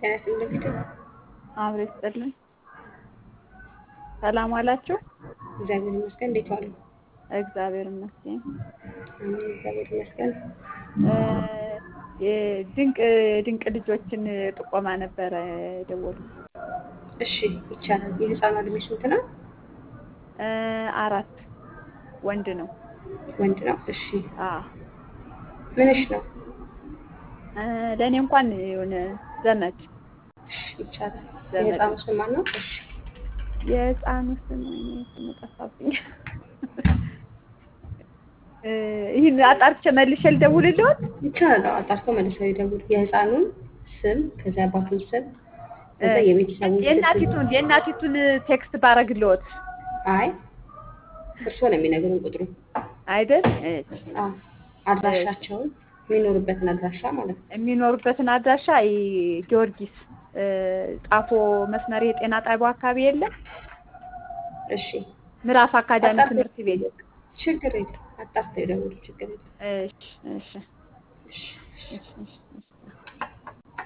ጤና ይስጥልኝ እንግዲህ አብሮ ይስጥልኝ። ሰላም ዋላችሁ? እግዚአብሔር ይመስገን። እንዴት ዋሉ? እግዚአብሔር ይመስገን። አሜን። እግዚአብሔር ይመስገን። ድንቅ ድንቅ ልጆችን ጥቆማ ነበረ የደወሉት። እሺ ይቻላል። የህፃኗ እድሜ ስንት ነው? አራት ወንድ ነው። ወንድ ነው። እሺ አዎ ምንሽ ነው? ለእኔ እንኳን የሆነ ዘመድ እሺ ይቻላል። ዘመድ የህፃኑ ስም ማን ነው? እሺ የህፃኑ ስም ወይኔ ስሙ ጠፋብኝ። ይህን አጣርቼ መልሼ ልደውልልዎት? ይቻላል። አዎ፣ አጣርተው መልሰው ይደውሉ። የህፃኑን ስም ከዚያ አባቱን ስም ከዛ የቤተሰቡን ስም የእናቲቱን የእናቲቱን ቴክስት ባረግልዎት አይ እርስዎ ነው የሚነግሩን ቁጥሩ። አይደል? አዎ አድራሻቸውን የሚኖሩበትን አድራሻ ማለት ነው። የሚኖሩበትን አድራሻ ይ- ጊዮርጊስ ጣፎ መስመር የጤና ጣቢያው አካባቢ የለም እሺ ምዕራፍ አካዳሚ አጣርተው ትምህርት ቤት። ችግር የለም። አጣርተው ይደውሉ። ችግር የለም። እሺ እሺ እሺ እሺ እሺ እሺ እሺ